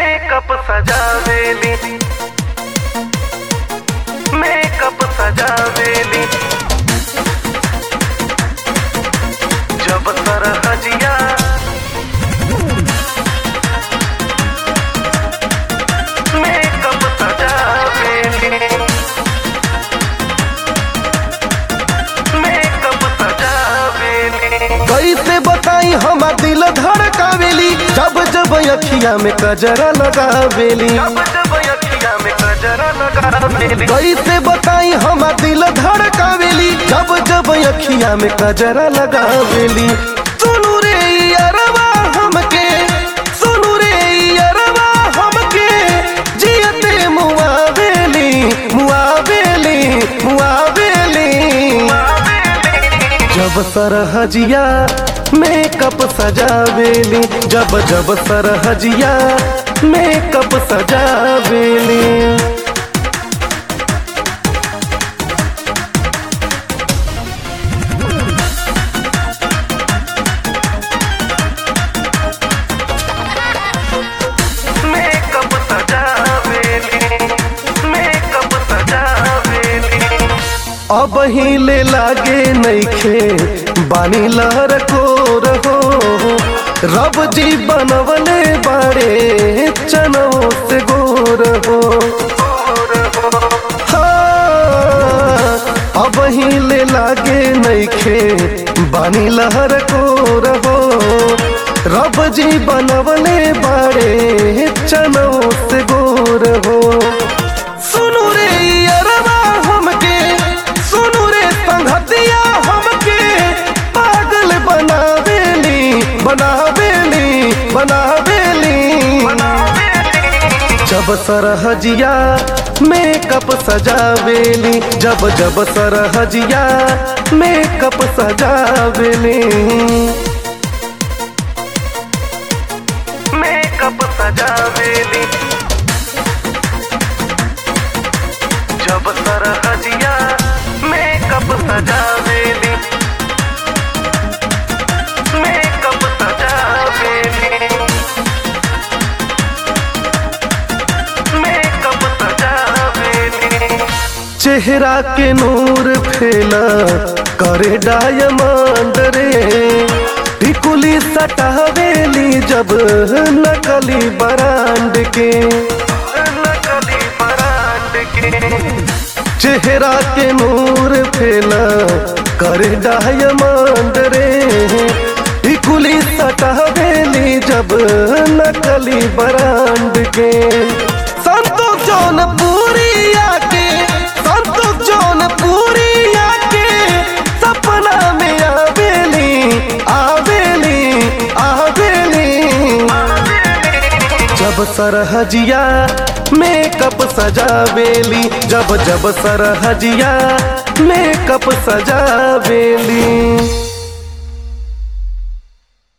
makeup सजावेली makeup सजावेली जब सरहजिया मेकअप सजावेली मेकअप सजावेली कैसे बताई हमार दिल धड़कावेली जब जब अखिया में कजरा लगावेली जब जब अखिया में गजरा लगावेली कैसे बताई हमार दिल धड़कावेली जब जब अखिया में कजरा लगावेली सुनु रे अरवा हमके सुनु रे अरवा हमके जियते मुआवेली मुआवेली मुआवेली जब सरहजिया मेकअप सजावेली जब जब सरहजिया मेकअप सजावेली मेकअप सजावेली मेकअप सजावेली अब हिले लागे नईखे बानी लहर को रहो रब जी बनवले बाड़े चनो से गोर हो हाँ, अब हिले लागे नईखे बानी लहर को रहो रब जी बनवले बाड़े चनो से गोर हो सुनु रे अरवा हमके सुनु रे संगतिया हमके पागल बनावेली बनावेली बनावेली जब सरहजिया मेकअप सजावेली जब जब सरहजिया मेकअप सजावेली मेकअप सजावेली जब सरहजिया मेकअप सजावेली मेकअप सजावेली मेकअप सजावेली चेहरा के नूर फैला करे डायमंड रे टिकुली सटावेली जब नकली बरांड के नकली बरांड के चेहरा के नूर फैला करे डायमंड रे टिकुली सटावेली जब नकली बरांड के संतोष जौनपुरी आके संतोष जौनपुरी आके सपना में आवेली आवेली आवेली जब सरहजिया मेकअप सजावेली जब जब सरहजिया मेकअप सजावेली